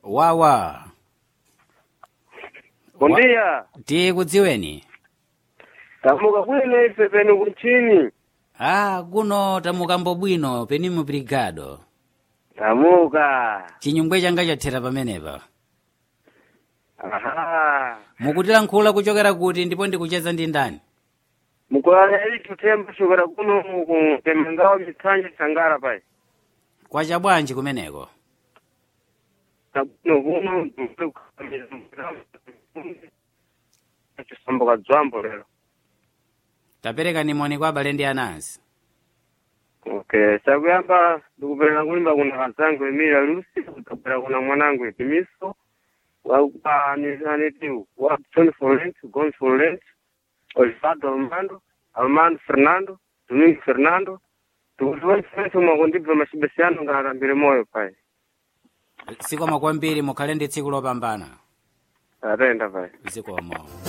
wawa Bom Wa- dia. tikudziweni Tamuka bwino ife penu kuchini. ah kuno tamukambo bwino penimu brigado Tamuka. chinyungwe changa chathera pamenepa Aha. mukutilankhula kuchokera kuti ndipo ndikucheza ndi ndani Mukulala ili tutemba shukara kuno ku temengawa mitsanje sangara pai. kwa chabwanji kumeneko Tabuno kuno ndukule kukamira Chisambuka dzwambo lero. tapereka nimoni kwa abale ndi anansi Okay, chakuyamba ndikupereka kulimba kuna kazangu Emilia Lucy, kutapera kuna mwanangu Etimiso, wa wa aniti wa Tony Folent, Gon Folent, Osvaldo Armando, Armando Fernando, Domingo Fernando, tukuziwa chifenso mwakundibva machibesiano ngarambire moyo pai. zikomo kwambiri mukhale ndi tsiku lopambana Atenda pai. zikomo